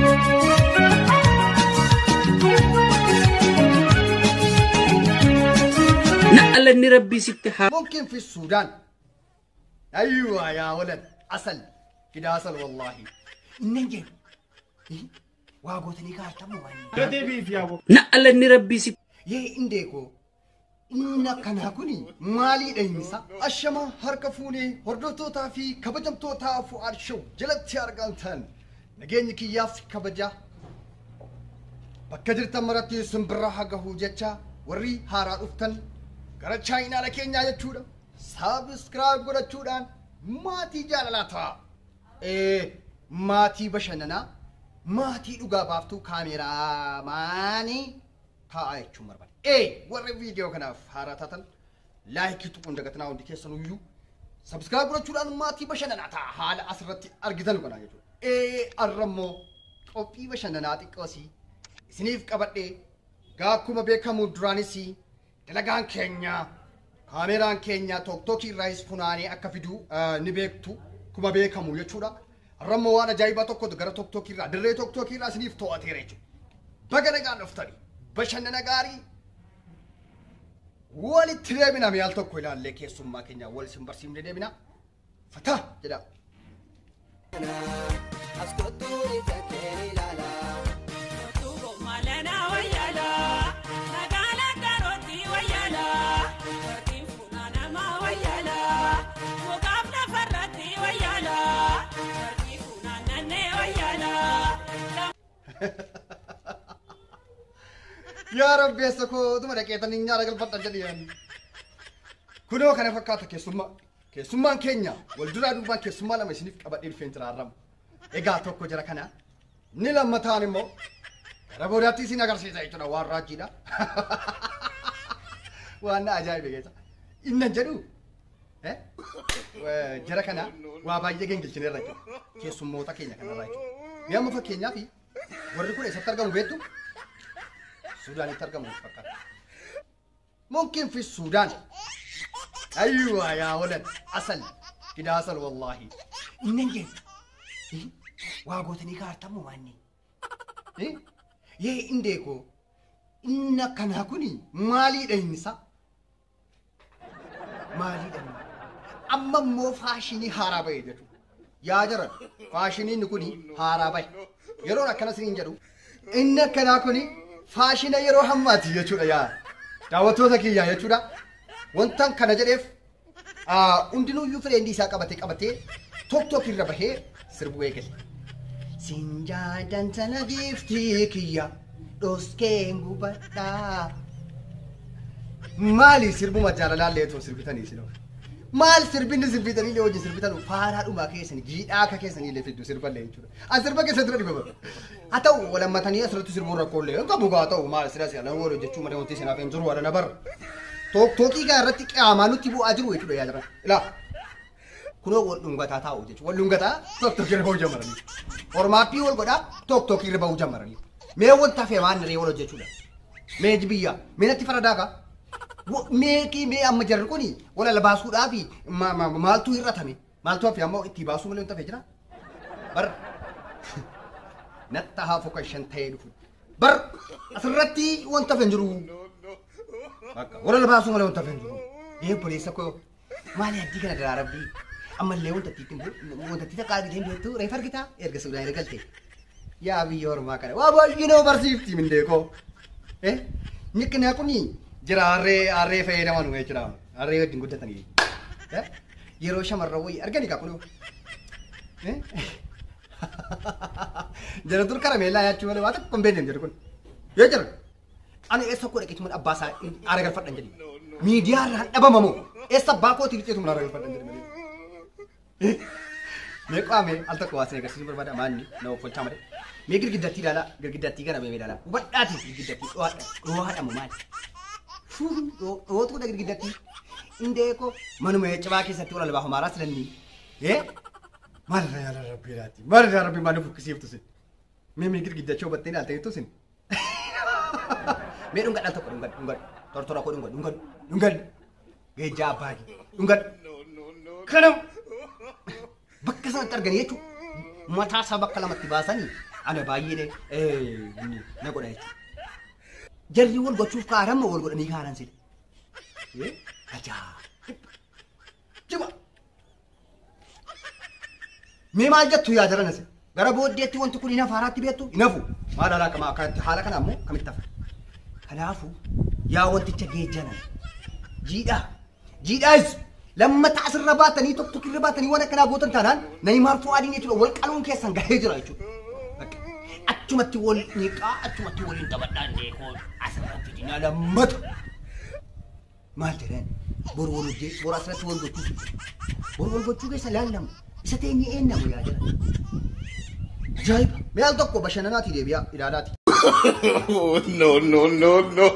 Na'alanni rabbii sitti haa ممكن في السودان ايوه يا ولد عسل كده عسل والله النجم واغوتني كارتمو واني na'alanni rabbii sitti yee indeeko inna kana kuni maalii dhahinsa ashama harka fuunee hordoftootaa fi kabajamtootaa fu'aad show jalatti argamtan nageenyi kiyyaaf kabaja bakka jirtan maratti simbirra hagahuu jecha warri haaraa dhuftan gara chaayinaala keenyaa jechuudha saabskraayib godhachuudhaan maatii jaalalaa ta'a ee maatii bashannanaa maatii dhugaa baaftuu kaameeraa maanii ta'a jechuun barbaada. Ee warri viidiyoo kanaaf haaraa taatan laayikii tuquun dagatanaa hundi keessan iyyuu sabskiraayib godhachuudhaan maatii bashannanaa ta'a haala asirratti argitan kana jechuudha. Ee arrammoo qophii bashannanaa xiqqoosii isiniif qabadhee gaa akkuma beekamu duraanis dalagaan keenya kaameraan keenya tokkokkii irraayis funaanee akka fiduu ni beektu kuma beekamu jechuudha. Arrammoo waan ajaa'ibaa tokkotu gara tokkokkii irraa dirree tokkokkii irraa isiniif to'ateera jechuudha. Baga nagaan dhuftani bashannana gaarii walitti deebina mi'aal tokko ilaallee keessummaa keenya wal isin barsiifne deebina. Fataa jedha. Yaa rabbeessa koo dhuma dhaqeetanii nyaara galfadha jedhiyan. Kunoo kana fakkaata keessummaa. Keessummaan keenya wal duraa duubaan keessummaa lama isiniif qabadhee dhufeen jira arrama. Egaa tokko jira kana. Inni lammataan immoo gara boodaatti isin agarsiisa jechuudha waan raajiidha. Waan na ajaa'ibe keessa. Innan jedhu eh, jara kana waa baay'ee gengilchineerra jechuudha. Keessummoota keenya kanarraa jechuudha. Mee amma fakkeenyaaf warri kun eessatti argamu beektu? السودان يترجم فقط ممكن في السودان ايوه يا ولد عسل كده عسل والله النجم واغوتني كارتمو واني ايه يي انديكو إن كان هكوني مالي دينسا مالي دين أما مو فاشيني هارابي جتو يا جرى فاشيني نكوني هارابي يرون أكنا سنين جرو إن كان هكوني faashina yeroo hammaati jechuudha yaa daawwattoota kiyya jechuudha wantan kana jedheef hundinuyyuu fireendii isaa qabatee qabatee tok tok irra bahee sirbu eegale. Sinjaadan sana giiftii kiyya dhoskeen gubadhaa. Maali sirbuma jaalalaallee otoo sirbitanii sinoo? Maal sirbinni sirbitanii illee hojii sirbitan faaraadhumaa keessanii jiidhaa akka keessanii illee fiddu sirballee jechuudha. An sirba keessa dura dhibaba. haa ta'u walammatanii asirratti sirbuun rakkoolee hin qabu haa ta'u maal sira si'a nama waliin jechuu malee wanti sinaaf hin jiru wala na bara. Tooktooqii gaa irratti qaamaa nutti bu'aa jiru jechuudha yaa jira. Ilaa kunoo wal dhungataa taa'u jechuudha. Wal dhungataa tooktookii irra bahuu jammaranii. Ormaappii wal godhaa tooktookii irra bahuu jammaranii. Mee wanta hafee maan ree wal hojjechuudha. Mee jibiyyaa mee natti faradaa kaa. Meeqii mee amma jarri kuni wal ala baasuudhaa fi maaltu hir'atame maaltu hafe ammoo itti baasuu malee wanta hafee jira. Bara natta haa foka shan ta'ee dhufu. Bar asirratti wanta hafe hin jiru. Wal ala baasuu malee wanta hafe hin jiru. Ee obboleessa koo maali addii kana daraarabbii ammallee wanta itti wanta itti takkaa argitee hin beektu reef argitaa erga suudhaan ergalte. Yaa biyya ormaa kana waa baay'ee nama barsiifti mindeekoo. Eh nyikkinaa kunii jira harree harree fayyadaman jechuudha harree wajjin guddatanii yeroo shamarran wayii argani kaa kunoo jara dur karameellaa nyaachuu malee waa tokko hin beekne jedhu kun yoo jira ani eessa koo dhaqeetu mana abbaa isaa aara galfadhan jedhi miidiyaa irraan dhabamamoo eessa abbaa kootii dhiyeetu mana aara galfadhan jedhi malee mee qaame al tokko waa sin agarsiisuu barbaada maanni na offolchaa malee mee girgiddattii ilaalaa girgiddattii kana mee ilaalaa hubadhaati girgiddattii dho'aadhamu maali dhootuudha girgiddattii indeeko manuma cibaa keessatti wal albaa homaaraa silannii ee maalirra yaala rabbii laatti maalirra rabbii maal fukkisiiftu sin mee mee girgiddachoo battee ilaaltee jettu sin mee dhungadhaan tokko dhungad dhungad tortora koo dhungad dhungad dhungad geejjaa abbaagi dhungad kanam bakka sanatti arganii jechuun mataa isaa bakka lamatti baasanii ana baay'ee na godha jechuudha. Jarri wal gochuuf kaaran moo wal godhanii kaaran sile? Ajaa'iba! Jiba! Mee maal jettu yaa jaran asi? Gara booddeetti wanti kun hin hafaaraatti beektu hin hafu. Maal haala akkama akkanatti haala kana ammoo kamitti hafa? Kanaafuu yaa wanticha geejjanan jiidhaa jiidhaas lammata asirra baatanii tokko tokko irra baatanii waan akkanaa gootan taanaan Nayimaar Fu'aadiin jechuudha wal qaluun keessan gahee jira jechuudha. Achumatti wal niqaa achumatti waliin taphadhaan deekoo asirra fidinaa lammata. Maal jedhan boru wal hojjee boru asirratti wal gochuu boru wal gochuu keessa laallamu isa teenye eennamu yaa jedhan. Ajaa'iba! Mee al tokko bashannanaatii deebi'aa ilaalaati. Oh, no, no, no, no.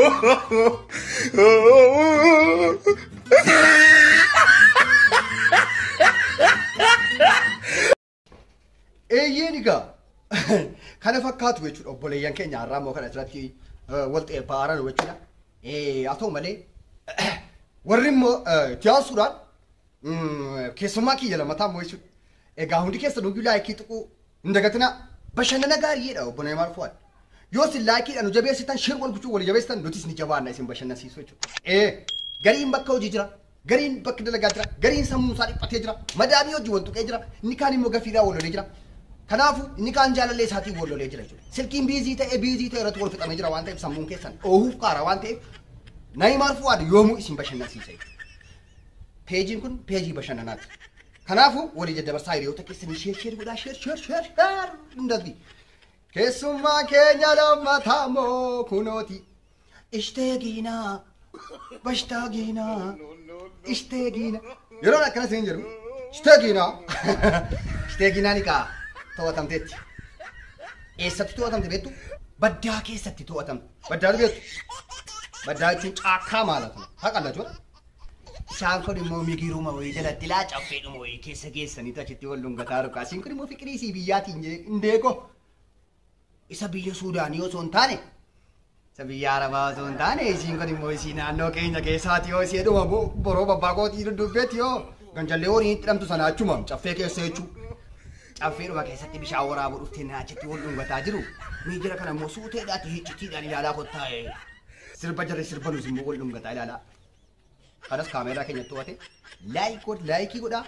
Eeyyeen egaa kana fakkaatu jechuudha obboleeyyan keenya har'aa immoo kana asirratti wal xeebbaaran jechuudha. Haa ta'u malee warri immoo tiyaasuudhaan keessummaa kiyya lammataa immoo jechuudha. Egaa hundi keessa nuyyuu laayikii tuquu hin dagatinaa bashannana gaariidha obbo Neemaar Fuwaad. Yoo isin laayikiidhaan nu jabeessitan shir wal gochuu wal jabeessitan nutis ni jabaanna isin bashannansiisu jechuudha. Ee gariin bakka hojii jira. Gariin bakka dalagaa jira. Gariin sammuu isaa dhiphatee jira. Madaamii hojii wal tuqee jira. Inni kaan immoo gafiidhaa wal lolee jira. Kanaafuu inni kaan jaalallee isaatiin wal lolee jira jechuudha. Silkiin biizii ta'e biizii ta'e irratti wal fixamee jira waan ta'eef sammuun keessan oohuuf qaara waan ta'eef Nayimaar Fuwaad yoomuu isin bashannansiisa jechuudha. Peejiin kun peejii bashannanaati. Kanaafuu walii jaddabarsaa hiriyoota keessanii sheer sheer godhaa sheer sheer sheer sheer hundatti. Keessummaa keenya lammataa moo kunooti. Ishteegiinaa bashtaagiinaa ishteegiina. Yeroo akkana siin jedhu ishteegiinaa ishteegiinaa ni kaa to'atamteetti. Eessatti to'atamte beektu? Baddaa keessatti to'atamte. Baddaa beektu? Baddaa jechuun caakkaa maalatu? Haqalla jechuudha. Isaan kun immoo migiruma wayii jalatti laa caffeedhuma wayii keessa geessanii achitti wal dhungataa rukaa. Isin kun immoo fiqirii biyyaatiin hindeeko. Isa biyya Suudaanii osoo hin taane isa biyya Arabaa osoo hin taane isiin kun immoo isii naannoo keenya keessaati yoo isii dhuma boroo babbaaqootii dudubbeetti yoo ganjallee horii itti dhamtu sana achuma caffee keessa jechuu. Caffeedhuma keessatti bishaan waraabuu dhuftee naachitti wal dhungataa jiru. Miijira kana immoo suuteedhaati hiccitiidhaan ilaalaa kottaa sirba jarri sirba nus immoo wal dhungataa ilaalaa. kanas kaameeraa keenya to'ate laayik godha laayikii godha.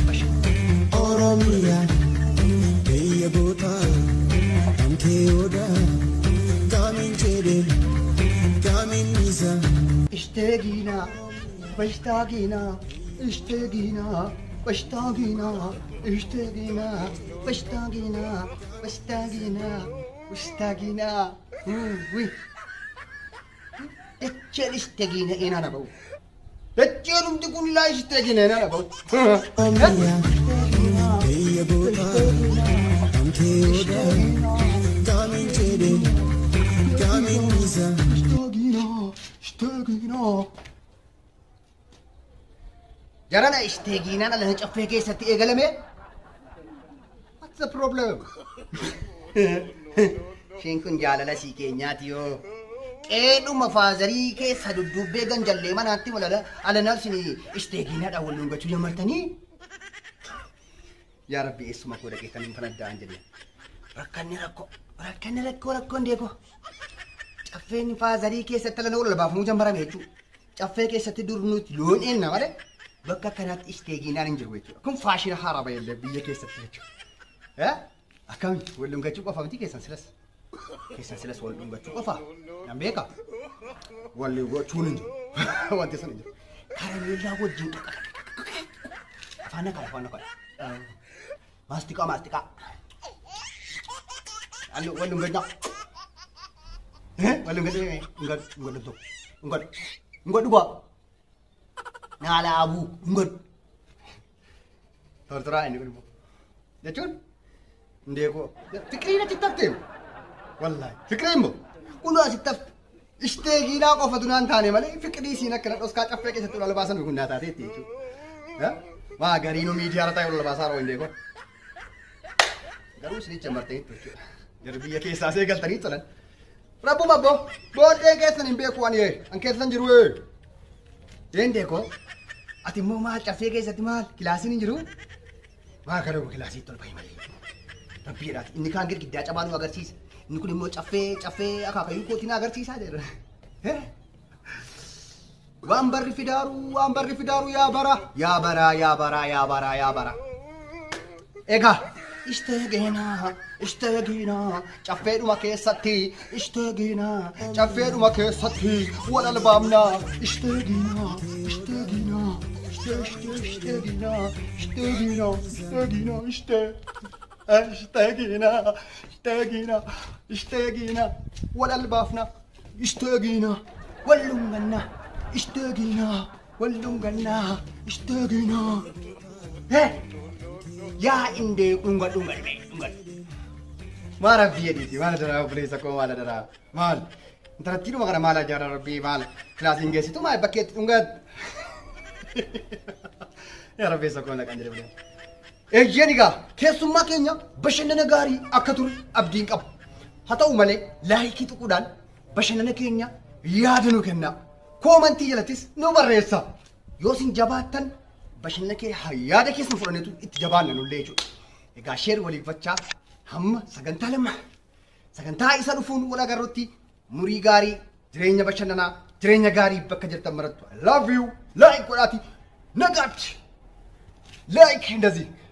Oromiyaa biyya gootaa amtee odaa gaamiin jedhee gaamiin isaa. Ishteegiinaa bashtaagiinaa ishteegiinaa bashtaagiinaa ishteegiinaa bashtaagiinaa bashtaagiinaa bashtaagiinaa wi echeen ishteegiina eenaan ba'u. Echeen humti kun laa ishteegiina eenaan ba'u. Oromiyaa biyya gootaa amtee odaa gaamiin jedhee gaamiin isaa. Ishteegiinaa ishteegiinaa. Jarana ishteegiinaan ala caffee keessatti eegalame. What's the problem? Isheen kun jaalala sii keenyaati yoo. Qeedhuma faazarii keessa duddubbee ganjallee manaatti walala alanaaf sini isteegiinaadhaan wal dhungachuu jammartanii. Yaa Rabbi eessuma koo dhaqee kan hin fanadda'an jedhee. Rakkanni rakkoo rakkanni rakkoo rakkoon deekoo. Caffeen faazarii keessatti alana wal baafamuu jammarame jechuudha. Caffee keessatti dur nuti loon eenna malee bakka kanatti isteegiinaan hin jiru jechuudha. Kun faashina haaraa baay'ee biyya keessatti jechuudha. Akkami wal dhungachuu qofa miti keessan silas. Keessan silas wal dhungachuu qofa. Nan beeka. Wal gochuun hin jiru. Wanti sun hin jiru. Karameellaa wajjin afaan kana afaan kana. Maastiqaa maastiqaa. Allo wal dhungachaa. Wal dhungachaa ngad ngad tokko. Ngad ngad dhugaa. Naala abuu ngad. Tortoraa inni kun immoo. Jechuun ndeekoo fiqiriin achi tafte wallahi fiqiriin immoo kun asitti tafte isteegiinaa qofatu naan taane malee fiqirii siin akkana dhoskaa caffee keessatti ol baasan kun naa taateetti jechuudha. Waa gariinuu miidiyaa irra taa'ee ol baasaa roo ndeekoo. Garuu isinicha martaniitti jechuudha. Jarri biyya keessaa see galtanii tolan. Rabbu babbo booddee keessan hin beeku ani an keessan jiru ee. Deendeekoo ati immoo maal caffee keessatti maal kilaasiin hin jiru? Maa kana kilaasiitti ol bahi malee. rabbiidhaati inni kaan girgiddaa cabaa nu agarsiisa inni kun immoo caffee caffee akaakayyuu kootii na agarsiisaa jedha Eh? waan barri fidaaru waan barri fidaaru yaa bara yaa bara yaa bara yaa bara yaa bara egaa ishtaageenaa ishtaageenaa caffeedhuma keessatti ishtaageenaa caffeedhuma keessatti wal albaamnaa ishtaageenaa ishtaageenaa ishtee ishtee ishtaageenaa ishtaageenaa ishtaageenaa ishtee ishtaageenaa ishtaageenaa ishtaageenaa wal albaafnaa ishtaageenaa wal dhungannaa ishtaageenaa wal dhungannaa ishtaageenaa Hey! yaa indee dhunga dhunga dhunga dhunga. Maal rabbii jedhiiti maal daraa obboleessa koo maal daraa maal intalattiidhuma kana maal ajaara rabbii maal kilaasiin geessitu maal bakkeetti dhunga. Yaa rabbeessa koo naqan jedhe bulee. Eeyyeen egaa keessummaa keenya bashannana gaarii akka ture abdiin qabu. Haa ta'u malee laayikii tuquudhaan bashannana keenya yaada nu kenna. Koomantii jalattis nu barreessa. Yoo isin jabaattan bashannana kee haa yaada keessan fudhanneetu itti jabaanna nullee jechuudha. Egaa sheer waliif fachaa hamma sagantaa lama sagantaa isa dhufuun wal agarrutti murii gaarii jireenya bashannanaa jireenya gaarii bakka jirtan marattu I love you like godhaati nagaatti like እንደዚህ